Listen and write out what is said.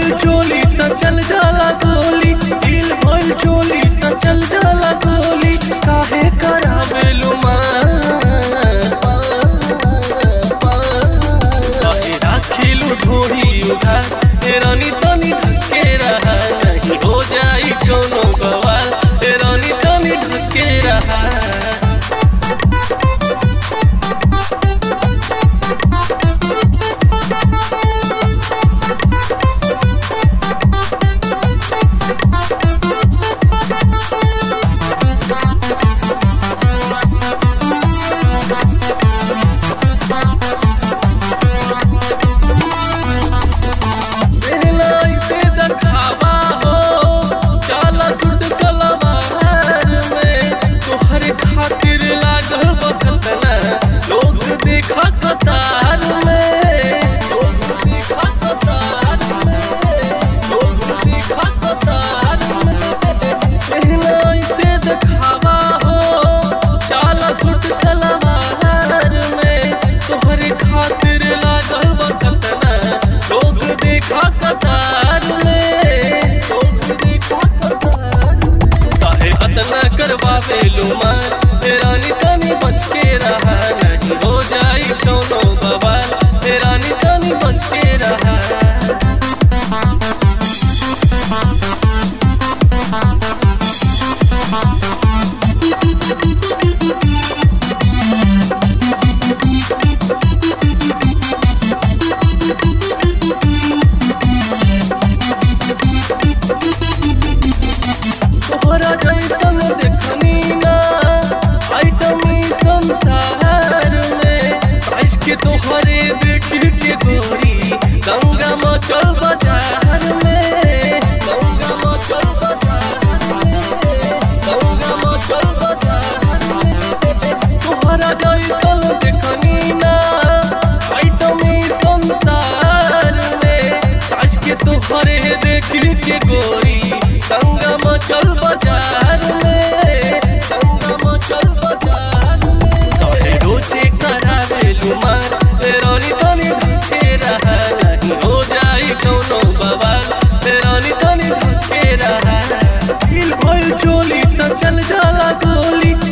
भइल चोली त चल जाला गोली ढील भइल चोली त चल जाला गोली काहे करावेलु काहे राखिलु ढोरी उधार ए रानी तनी ढके रहा नहीं हो जाई कोनो बवाल ए रानी तनी ढके रहा पहलाई से दखावा हो चाला सुट सलवार में तोहरे खातिर लागल बखतना लोग देखा कतार में लोग देखा कतार में लोग देखा कतार में पहलाई से दखावा हो चाला सुट सलवार में तोहरे खातिर लागल बखतना लोग देखा कतार में लोग देखा कतार में काहे अतना करवावे लुमान ए रानी तनी बच के रहा नहीं हो जाई कोनो बवाल ए रानी तनी बच के रहा तोहरा जैसन देखनी ना आइटमी संसार में साइज के तोहरे बेटी के गोरी गंगा मचल बाजार में गंगा मचल बाजार में गंगा मचल बाजार में तोहरा जैसन देखनी ना आइटमी संसार में साइज के तोहरे देखी के गोरी संगम चल बाजार में संगम चल बाजार में तोहे रोजे करावे लुमान ए रानी तनी ढके रहा नहीं हो जाई कोनो बवाल ए रानी तनी ढके रहा दिल भइल चोली त चल जाला गोली